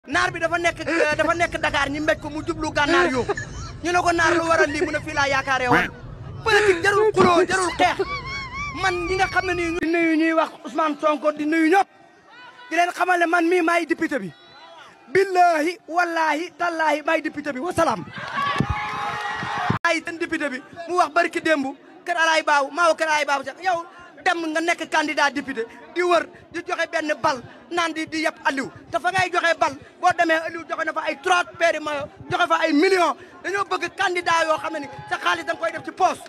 naar bi dafa nekk dafa nekk Dakar ñi mbéj ko mu jublu gànnaar yoo ñu ne ko naar lu waral lii mu ne fii laa yaakaaree woon politique jarul xuloo jarul xeex man ñi nga xam ne nii di nuyu ñuy wax Ousmane Sonko di nuyu ñëpp di leen xamal ne man mii maay député bi billahi wallahi tallahi maay député bi wasalaam ay ten député bi mu wax bari ki démb kër alaay baaw maa wa kër alaay baaw sax yow dem nga nekk candidat député di wër di joxe benn bal naan di di yëpp Aliou te fa ngay joxe bal boo demee Aliou joxe na fa ay trois paires maillot joxe fa ay millions dañoo bëgg candidat yoo xam ne ni sa xaalis da nga koy def ci poos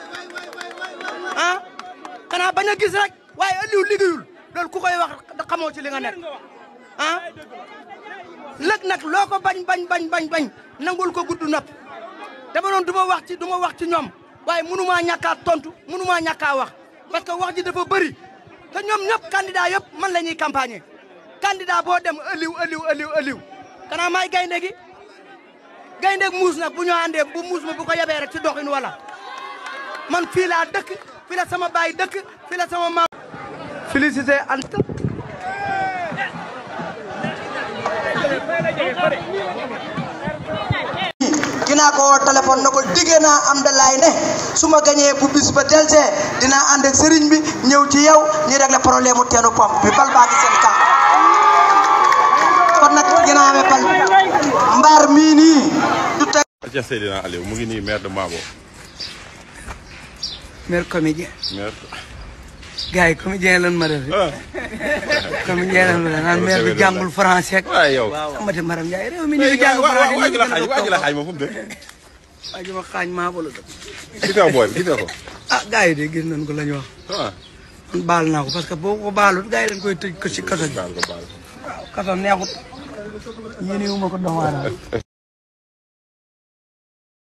ah xanaa bañ a gis rek waaye Aliou liggéeyul loolu ku koy wax xamoo ci li nga nekk ah lëg nag loo ko bañ bañ bañ bañ bañ nangul ko gudd nopp dama doon du ma wax ci du ma wax ci ñoom waaye mënumaa ñàkkaa tontu mënumaa ñàkkaa wax parce que wax ji dafa bëri te ñoom ñëpp candidat yëpp man la ñuy campagne candidat boo dem ëliw ëliw ëliw ëliw kanaa maay gaynde gi gaynde muus nag bu ñu àndee bu muus ma bu ko yebee rek ci doxin wala man fii laa dëkk fii la sama baay dëkk fii la sama maam félicité Anta dinaa ko woo téléphone na ko diggee naa am dalaay ne su ma gañee bu bis ba telsee dinaa ànd ak sëriñ bi ñëw ci yow ñu régler problème mu teenu pompe bi bal baa ngi seen kaw kon nag dinaa amee bal mbaar mii nii du teg Cheikh Seydina Aliou mu ngi nii maire de Mabo maire comédien maire gars yi comédien lan ma def ah comédien lan ma def naan maire bi jàngul français ak waaye yow amati maram Ndiaye réew mi ñu jàng waa français waa ji la xaaj waa ji la xaaj ma fu mu dëkk waa ji ma xaañ maa bolo dëkk gis nga booy bi gis nga ko ah gars yi de gis nañ ko la ñu wax ah man baal naa ko parce que boo ko baalut gars yi dañ koy tëj ko ci kaso gi baal ko baal ko waaw kaso neexut yéene wu ma ko doomu aadama